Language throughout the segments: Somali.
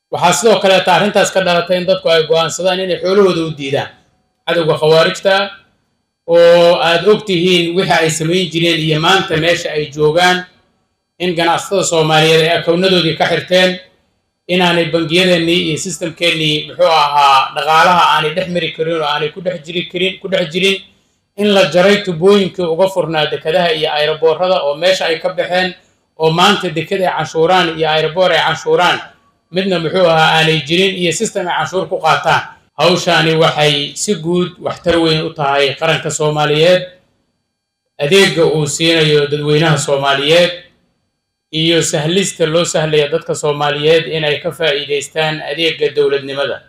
waxaa sidoo kaleeta arrintaas ka dhalatay in dadku ay go'aansadaan inay xoolahooda u diidaan cadowga khawaarijta oo aad og tihiin wixii ay samayn jireen iyo maanta meesha ay joogaan in ganacsatada soomaaliyeed ay akownadoodii ka xirteen inaanay bangiyadeennii iyo sistamkeennii muxuu ahaa dhaqaalaha aanay dhex mari karin oo aanay ku dhex jiri karin ku dhex jirin in la jaray tubooyinkii uga furnaa dekadaha iyo ayroboorada oo meesha ay ka baxeen oo maanta dekad ay canshuuraan iyo ayroboor ay canshuuraan midna muxuu ahaa aanay jirin iyo sistem ay canshuur ku qaataan hawshaani waxay si guud waxtar weyn u tahay qaranka soomaaliyeed adeegga uu siinayo dadweynaha soomaaliyeed iyo sahlista loo sahlaya dadka soomaaliyeed inay ka faa'iidaystaan adeegga dowladnimada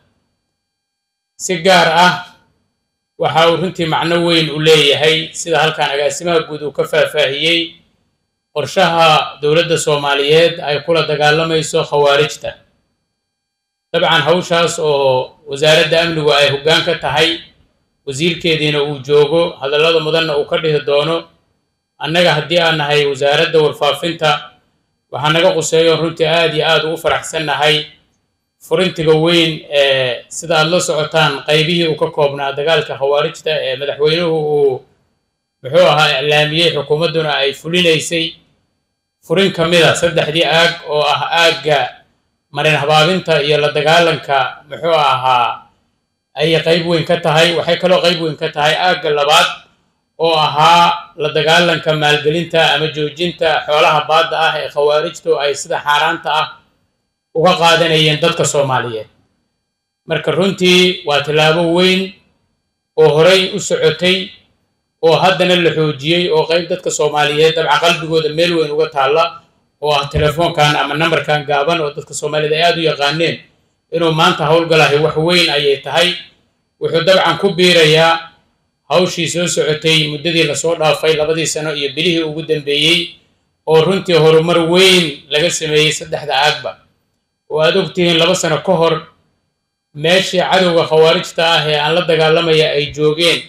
si gaar ah waxa uu runtii macno weyn u leeyahay sida halkan agaasimaha guud uu ka faahfaahiyey qorshaha dowladda soomaaliyeed ay kula dagaalamayso khawaarijta dabcan hawshaas oo wasaaradda amnigu ay hoggaan ka tahay wasiirkeediina uu joogo hadallada mudanna uu ka dhihi doono annaga haddii aan nahay wasaaradda warfaafinta waxaa naga quseeyo runtii aad iyo aad ugu faraxsannahay furintiga weyn ee sida aad la socotaan qaybihii uu ka koobnaa dagaalka khawaarijta ee madaxweynuhu uu muxuu ahaa iclaamiyey xukuumadduna ay fulinaysay furin ka mida saddexdii aag oo ah aagga marin habaabinta iyo la dagaalanka muxuu ahaa ayay qayb weyn ka tahay waxay kaloo qayb weyn ka tahay aagga labaad oo ahaa la dagaalanka maalgelinta ama joojinta xoolaha baadda ah ee khawaarijtu ay sida xaaraanta ah uga qaadanayeen dadka soomaaliyeed marka runtii waa tallaabo weyn oo horay u socotay oo haddana la xoojiyey oo qayb dadka soomaaliyeed dabca qalbigooda meel weyn uga taalla oo ah telefoonkan ama nambarkan gaaban oo dadka soomaaliyed ay aada u yaqaaneen inuu maanta howlgalahay wax weyn ayay tahay wuxuu dabcan ku biirayaa hawshii soo socotay muddadii lasoo dhaafay labadii sano iyo bilihii ugu dambeeyey oo runtii horumar weyn laga sameeyey saddexda aagba oo aad ogtihiin laba sano ka hor meeshii cadowga khawaarijta ah ee aan la dagaalamaya ay joogeen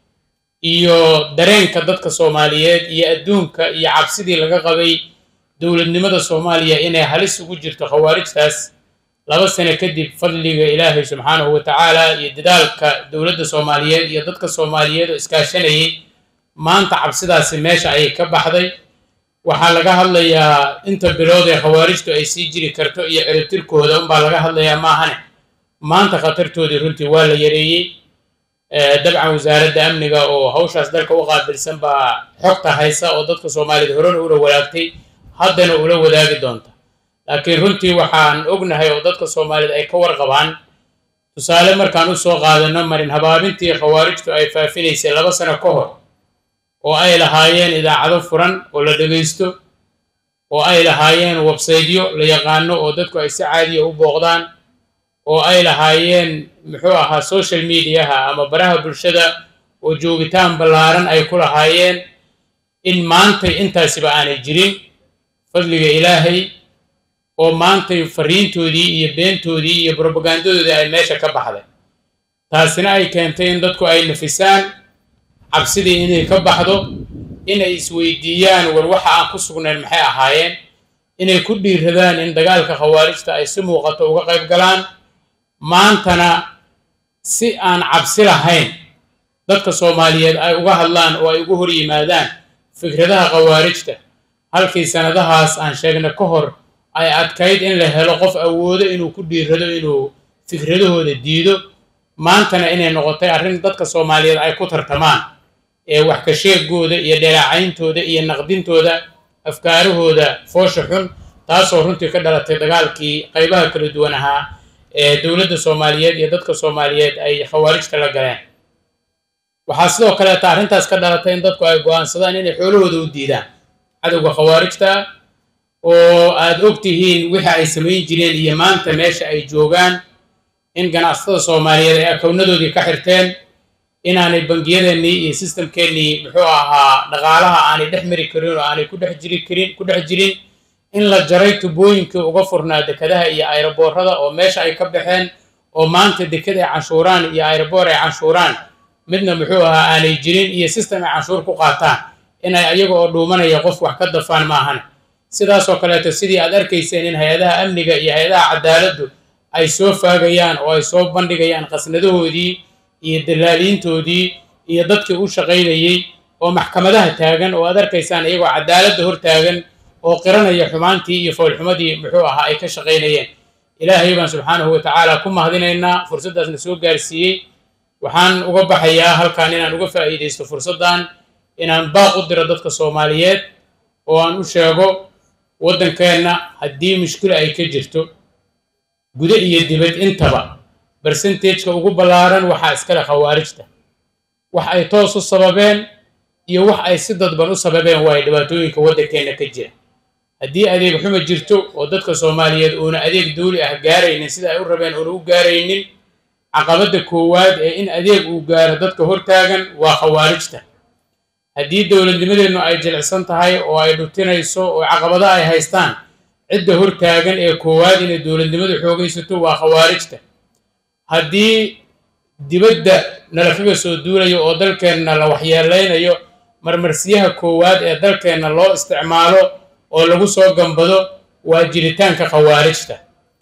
iyo dareenka dadka soomaaliyeed iyo adduunka iyo cabsidii laga qabay dowladnimada soomaaliya inay halis ugu jirto khawaarijtaas laba sano kadib fadliga ilaahay subxaanahu wa tacaala iyo dadaalka dowladda soomaaliyeed iyo dadka soomaaliyeed oo iskaashanayay maanta cabsidaasi meesha ayay ka baxday waxaa laga hadlayaa inta bilood ee khawaarijtu ay sii jiri karto iyo ciribtirkooda unbaa laga hadlayaa maahane maanta khatartoodii runtii waa la yareeyey dabcan wasaaradda amniga oo hawshaas dalka u qaabilsan baa xogta haysa oo dadka soomaaliyeed horena ula wadaagtay haddana ula wadaagi doonta laakiin runtii waxaan ognahay oo dadka soomaaliyeed ay ka warqabaan tusaale markaan usoo qaadano marin habaabintii khawaarijtu ay faafinaysay laba sano ka hor oo ay lahaayeen idaacado furan oo la dhegaysto oo ay lahaayeen websaydyo la yaqaano oo dadku ay si caadiya u booqdaan oo ay lahaayeen muxuu ahaa social mediaha ama baraha bulshada oo joogitaan ballaaran ay ku lahaayeen in maantay intaasiba aanay jirin fadliga ilaahay oo maantay fariintoodii iyo beentoodii iyo brobagandadoodii ay meesha ka baxday taasina ay keentay in dadku ay nafisaan cabsidii inay ka baxdo inay isweydiiyaan war waxa aan ku sugnayn maxay ahaayeen inay ku dhiiradaan in dagaalka khawaarijta ay si muuqato uga qayb galaan maantana si aan cabsi lahayn dadka soomaaliyeed ay uga hadlaan oo ay ugu hor yimaadaan fikradaha khawaarijta halkii sannadahaas aan sheegna ka hor ay adkayd in la helo qof awoodo inuu ku dhiirado inuu fikradahooda diido maantana inay noqotay arrin dadka soomaaliyeed ay ku tartamaan ee wax ka sheegooda iyo dheelacayntooda iyo naqdintooda afkaarahooda foosha xun taasoo runtii ka dhalatay dagaalkii qaybaha kala duwan ahaa ee dowladda soomaaliyeed iyo dadka soomaaliyeed ay khawaarijta la galeen waxaa sidoo kaleeta arrintaas ka dhalatay in dadku ay go'aansadaan inay xoolahooda u diidaan cadowga khawaarijta oo aad og tihiin wixii ay samayn jireen iyo maanta meesha ay joogaan in ganacsatada soomaaliyeed ay akownadoodii ka xirteen inaanay bangiyadeennii iyo sistamkeennii muxuu ahaa dhaqaalaha aanay dhex mari karin oo aanay ku dhex jiri karin ku dhex jirin in la jaray tubooyinkii uga furnaa dekadaha iyo ayroboorada oo meesha ay ka baxeen oo maanta dekad ay canshuuraan iyo ayroboor ay canshuuraan midna muxuu ahaa aanay jirin iyo sistem ay canshuur ku qaataan inay ayaga oo dhuumanaya qof wax ka dafaan maahan sidaasoo kaleeto sidii aad arkayseen in hay-adaha amniga iyo hay-adaha cadaaladdu ay soo faagayaan oo ay soo bandhigayaan qasnadahoodii iyo dalaaliintoodii iyo dadkii u shaqaynayey oo maxkamadaha taagan oo aad arkaysaan iyagoo cadaaladda hor taagan oo qiranaya xumaantii iyo foolxumadii muxuu ahaa ay ka shaqaynayeen ilaahay baan subxaanahu wa tacaala ku mahadinaynaa fursaddaasna soo gaarsiiyey waxaan uga baxayaa halkan inaan uga faa'iidaysto fursaddan inaan baaq u diro dadka soomaaliyeed oo aan u sheego waddankeenna haddii mushkilo ay ka jirto gudo iyo dibad intaba bersentageka ugu ballaaran waxaa iskale khawaarijta wax ay toos u sababeen iyo wax ay si dadban u sababeen waayo dhibaatooyinka waddankeenna ka jira haddii adeeg xuma jirto oo dadka soomaaliyeed uuna adeeg dawli ah gaaraynin sida ay u rabeen uuna u gaaraynin caqabadda koowaad ee in adeeg uu gaaro dadka hortaagan waa khawaarijta haddii dowladnimadeennu ay jilicsan tahay oo ay dhutinayso oo caqabado ay haystaan cidda hortaagan ee koowaad inay dowladnimadu xoogaysato waa khawaarijta haddii dibadda nala kaga soo duulayo oo dalkeenna la waxyeelaynayo marmarsiyaha koowaad ee dalkeenna loo isticmaalo oo lagu soo gambado waa jiritaanka khawaarijta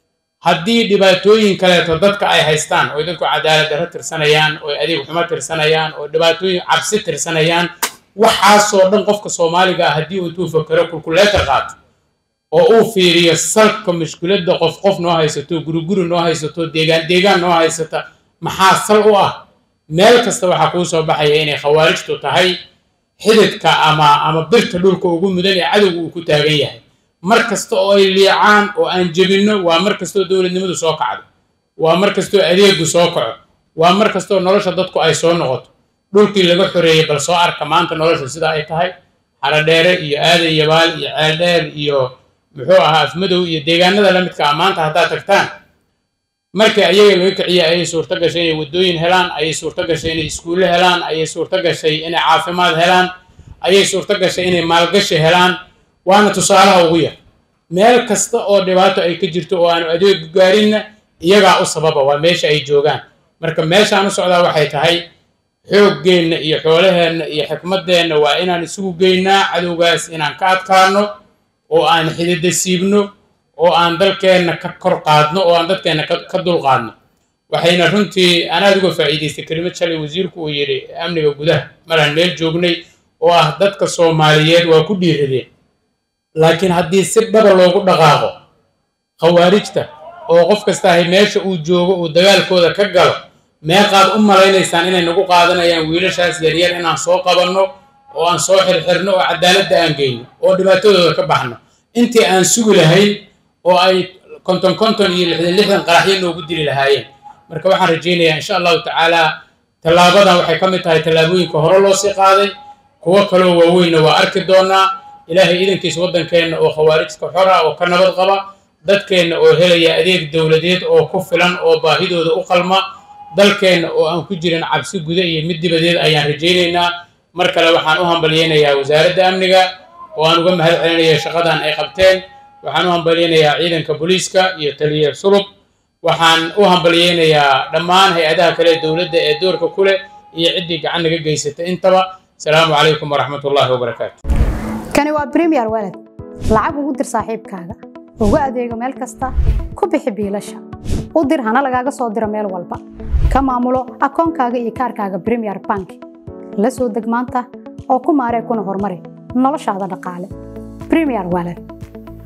haddii dhibaatooyin kaleeto dadka ay haystaan oo dadku cadaalad darro tirsanayaan oo adeeg xumo tirsanayaan oo dhibaatooyin cabsi tirsanayaan waxaasoo dhan qofka soomaaliga ah haddii uu intuu fakero kulkuleetar qaato oo uu fiiriyo salka mushkiladda qof qof noo haysato guriguri noo haysato deegaan deegaan noo haysata maxaa sal u ah meel kasta waxaa kuu soo baxaya inay khawaarijtu tahay xididka ama ama birta dhulka ugu mudan ee cadowga uu ku taagan yahay mar kasta oo ay liicaan oo aan jebinno waa mar kastoo dowladnimadu soo kacdo waa mar kastoo adeegu soo kaco waa mar kastoo nolosha dadku ay soo noqoto dhulkii laga xoreeyey bal soo arka maanta nolosha sida ay tahay xaradheere iyo aadan yabaal iyo ceeldheer iyo muxuu ahaa afmadow iyo deegaanada la midka ah maanta haddaad tagtaan markii ayaga laga kiciya ayay suurto gashay inay waddooyin helaan ayay suurto gashay inay iskuulle helaan ayay suurto gashay inay caafimaad helaan ayay suurto gashay inay maalgashi helaan waana tusaalaha ugu yar meel kasta oo dhibaato ay ka jirto oo aanu adeegu gaarinna iyagaa u sababa waa meesha ay joogaan marka meeshaan u socdaa waxay tahay xooggeenna iyo xoolaheenna iyo xikmaddeenna waa inaan isugu geynaa cadowgaas inaan ka adkaano oo aan xidida siibno oo aan dalkeenna ka kor qaadno oo aan dadkeenna ka dulqaadno waxayna runtii anaad uga faa'iidaystay kelimad shalay wasiirku uu yidhi amniga gudaha maraan meel joognay oo ah dadka soomaaliyeed waa ku dhiiradeen laakiin haddii si dhaba loogu dhaqaaqo khawaarijta oo qof kasta ahay meesha uu joogo uu dagaalkooda ka galo meeqaad u malaynaysaan inay nagu qaadanayaan wiilashaas yaryar inaan soo qabanno oo aan soo xirxirno oo cadaaladda aan geyno oo dhibaatadooda ka baxno intii aan sugi lahayn oo ay konton konton iyo lixdan lixdan qaraxyo noogu dili lahaayeen marka waxaan rajaynayaa insha allahu tacaala tallaabadan waxay ka mid tahay tallaabooyinka hore loo sii qaaday kuwo kaloo waaweynna waa arki doonaa ilaahay idankiisa waddankeenna oo khawaarijka xora oo ka nabad qaba dadkeenna oo helaya adeeg dowladeed oo ku filan oo baahidooda u qalma dalkeenna oo aan ku jirin cabsi guda iyo mid dibadeed ayaan rajaynaynaa mar kale waxaan u hambalyeynayaa wasaaradda amniga oo aan uga mahad celinaya shaqadan ay qabteen waxaan u hambalyeynayaa ciidanka booliiska iyo taliya sulub waxaan u hambalyeynayaa dhammaan hay-adaha kale ee dowladda ee doorka ku leh iyo ciddii gacan naga geysata intaba asalaamu calaykum waraxmat ullaahi wabarakaatu kani waa premier walad lacag ugu dir saaxiibkaaga ugu adeego meel kasta ku bixi biilasha u dir hana lagaaga soo diro meel walba ka maamulo akoonkaaga iyo kaarkaaga premier bank la soo deg maanta oo ku maaree kuna horumari noloshaada dhaqaale premier walad